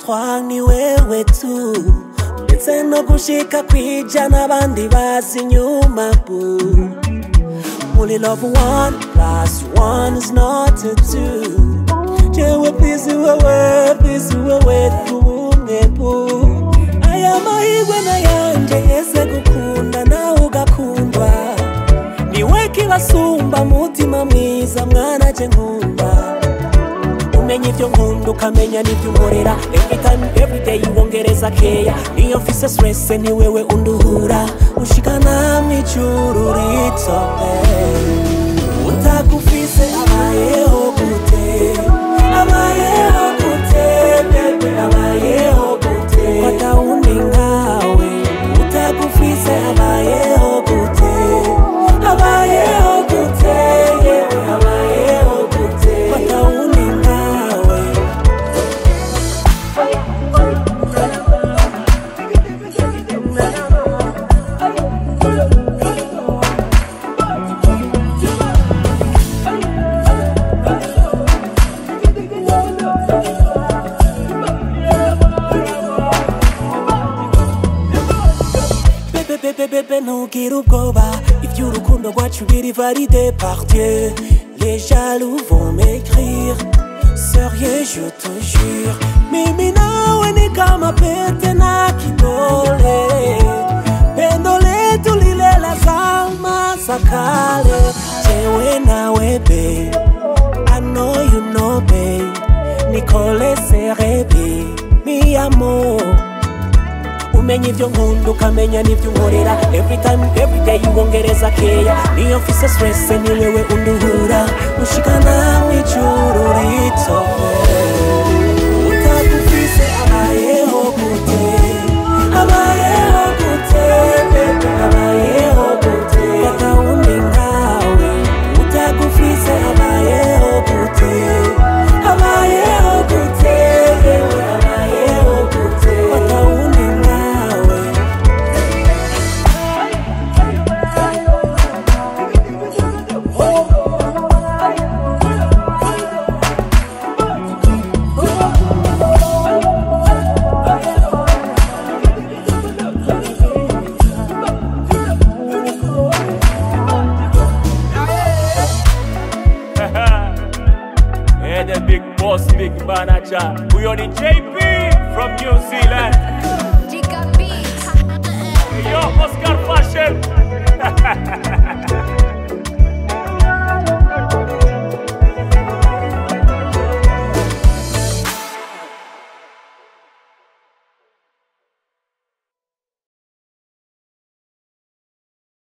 trois ni wewe tu ndetse no gushika kwijana abandi bazi inyuma bu muri love one plus one is not a two jewe please wewe please wewe tubumwe bu aya mahirwe nayanje yese gukunda nawe ugakundwa niwe kibasumba mutima mwiza mwana je nkunda umenya ibyo nkunda ukamenya n'ibyo unkorera every time every day wongereza keya niyo mfise stress ni wewe unduhura ushikana mw'ijuru rito eh. utagufise abayeho gute abayeho gute bebe abayeho gute fata undi nkawe utagufise abayeho gute abayeho gute yewe abayeho gute fata undi nkawe Bébé, bébé, bébé, ntugire ubwoba iby'urukundo rwacu biri validé par Dieu les jaloux vont m'écrire sérieux je te jure mimi nawe ni kama pete na kidole pendo letu lile la zama za kale jewe nawe babe I know you know babe Nicole Serebi mi amor umenya ibyo nkunda ukamenya n'ibyo unkorera every time every day wongereza keya niyo mfise stress ni wewe unduhura ushikana mw'ijuru rito utagufise abayeho gute abayeho gute bebe abayeho gute fata undi nkawe utagufise abayeho gute abayeho gute yewe abayeho gute fata undi nkawe Yeah, the big boss, big manager. We on the JP from New Zealand.